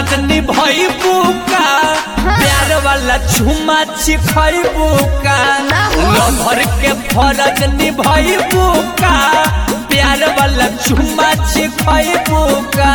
फरज निभैबू का प्यार वाला छुमा छिखैबू का ना हो। लभर के फरज निभैबू का प्यार वाला छुमा छिखैबू का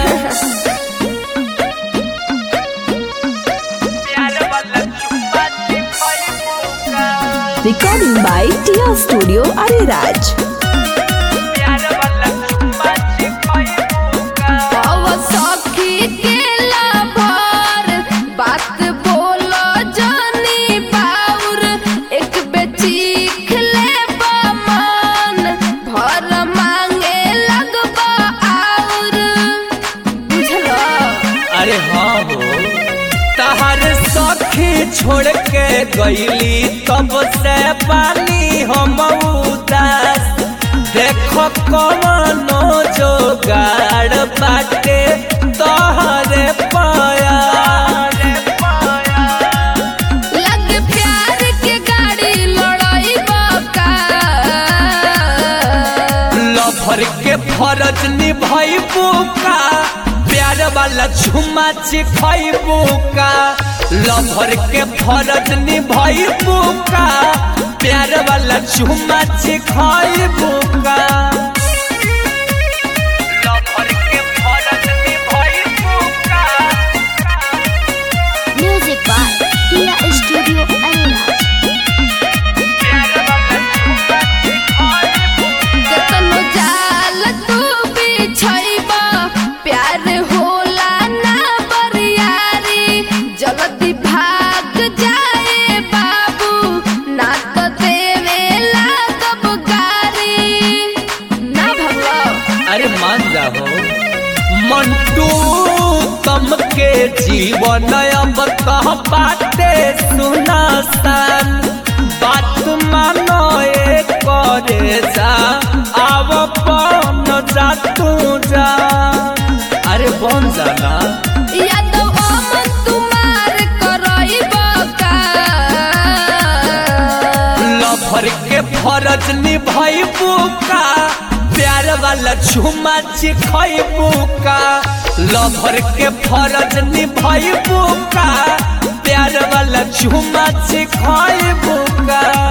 प्यार वाला छुमा छिखैबू का Recording by Tia Studio Ariraj. प्यार वाला छुमा छिखैबू का हवा सखी के लाभार बात बोलो जानी बाउर एक बेचीख ले मन भर मांगे लगबा आउर बुझलो अरे हाँ हो तहर सखी छोड़ के गईली तब से पानी हम उदास देखो कवनो जोगाड़ बाटे तोहरे पाया लग प्यार के गाड़ी लड़ाई का लभर के फरज निभैबू का प्यार वाला झुमा छिखैबू का लभर के फरज निभैबू का प्यार वाला झुमा छिखैबू का लभर के फरज निभैबू का Music by Tia Studio Ariraj. प्यार वाला झुमा छिखैबू केतनो जाल तू बिछैबा प्यार होला ना बरियारी जल्दी भाग जाए बाबू ना तो देवे लागब गारी ना भगलो अरे मान जाओ मंटू तम के जीवन अब कह पाते सुनासान बात मानो ए करे जा आव पन जा तू जा अरे बन जाना यादव अमन तुम्हार करैबा का लभर के फरज निभैबू का प्यार वाला झुमा छिखैबू का लभर के फरज निभैबू का प्यार वाला झुमा छिखैबू का